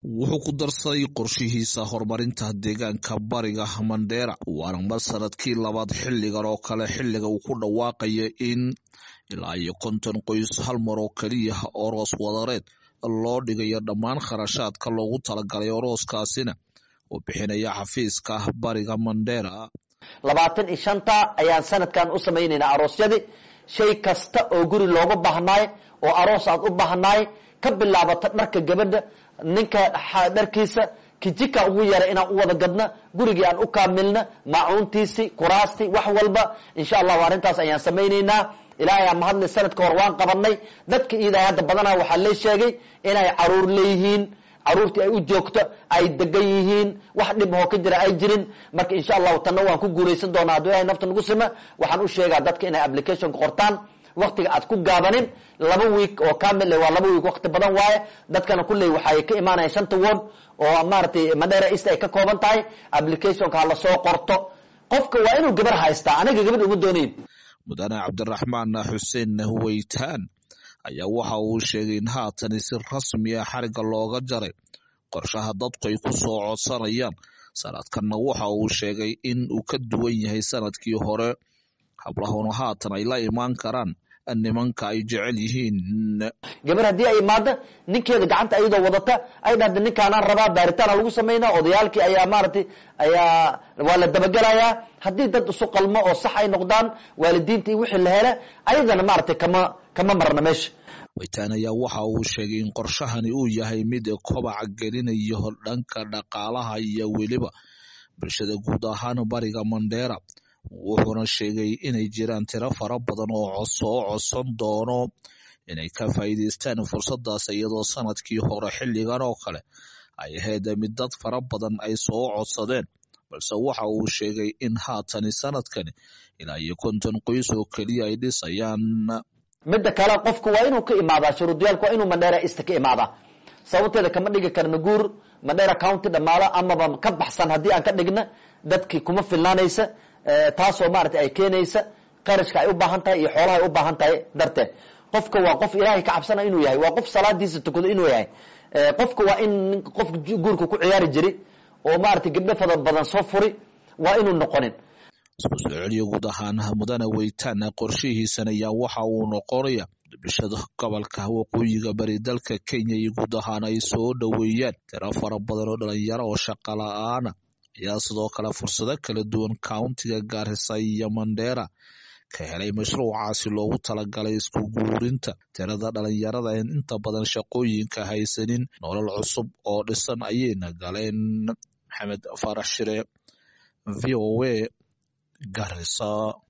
wuxuu ku darsaday qorshihiisa horumarinta deegaanka bariga mandheera waana mar sanadkii labaad xilligan oo kale xilliga uu ku dhawaaqaya in ilaa iyo konton qoys hal mar oo keliya oroos wadareed loo dhigayo dhammaan kharashaadka loogu talagalay orooskaasina uu bixinaya xafiiska bariga mandheera labaatan iyo shanta ayaan sanadkan u samaynaynaa aroosyadii shay kasta oo guri looga baahnaay oo aroos aad u baahnaay ka bilaabata dharka gabadha ninka dharkiisa kijika ugu yara inaan u wada gadna gurigii aan u kaamilna maacuuntiisii kuraastii wax walba insha allahu arrintaas ayaan samaynaynaa ilaahay aan mahadle sanadka hor waan qabanay dadka iidahay hadda badanaa waxaa lee sheegay inay caruur leeyihiin caruurtii ay u joogto ay degan yihiin wax dhib oo ka jira ay jirin marka insha allahu tanna waan ku guulaysan doonaa hadduu ilahay nafta nagu sima waxaan u sheegaa dadka inay applicationka qortaan waktiga aad ku gaabanin laba week oo kamil waa laba week wakti badan waaye dadkana kulley waxay ka imaanaya shanta word oo maaragtay madheera east ay ka kooban tahay applicationka hala soo qorto qofka waa inuu gabar haystaa aniga gabadh uma doonayn mudane cabdiraxmaan xuseen huweytaan ayaa waxa uu sheegay in haatani si rasmi ah xariga looga jaray qorshaha dadku ay ku soo codsanayaan sanadkanna waxa uu sheegay in uu ka duwan yahay sanadkii hore hablahuna haatan ay la imaan karaan nimanka ay jecel yihiin gabar haddii ay imaado ninkeeda gacanta ayadoo wadata ay dhahda ninkaanaan rabaa baaritaana lagu samaynaa odayaalkii ayaa maaragtay ayaa waa la dabagelayaa haddii dad isu qalmo oo sax ay noqdaan waalidiinta iyo wixii la hele ayadana maaragtay kama kama marna meesha weytaan ayaa waxa uu sheegay in qorshahani uu yahay mid kobaca gelinayo dhanka dhaqaalaha iyo weliba bulshada guud ahaan bariga mandheera wuxuuna sheegay inay jiraan tiro fara badan oo soo codsan doono inay ka faa'iidaystaan fursadaas iyadoo sanadkii hore xilligan oo kale ay ahayd mid dad fara badan ay soo codsadeen balse waxa uu sheegay in haatani sanadkani ilaa iyo konton qoys oo keliya ay dhisayaan midda kale qofku waa inuu ka imaadaa shuruudiyaalku waa inuu mandheera east ka imaadaa sababteeda kama dhigi karna guur mandheera county dhamaalo amaba ka baxsan haddii aan ka dhigna dadkii kuma filnaanaysa taasoo maaragtay ay keenaysa qarashka ay u baahan tahay iyo xoolaha ay u baahan tahay darteed qofka waa qof ilaahay ka cabsana inuu yahay waa qof salaadiisa tukado inuu yahay qofka waa in qof guurka ku ciyaari jiri oo maaragtay gabdho fada badan soo furi waa inuu noqonin isku soo celiyo guud ahaan mudane weytaan qorshihiisan ayaa waxa uu noqonaya bulshada gobolka waqooyiga bari dalka kenya iyo guud ahaan ay soo dhoweeyaan tiro fara badan oo dhalinyaro oo shaqa la-aana ayaa sidoo kale fursado kala duwan countiga gaarisa iyo mandheera ka helay mashruucaasi loogu talagalay isku guurinta tirada dhalinyarada en inta badan shaqooyinka haysanin nolol cusub oo dhisan ayayna galeen maxamed farax shire v o a garisa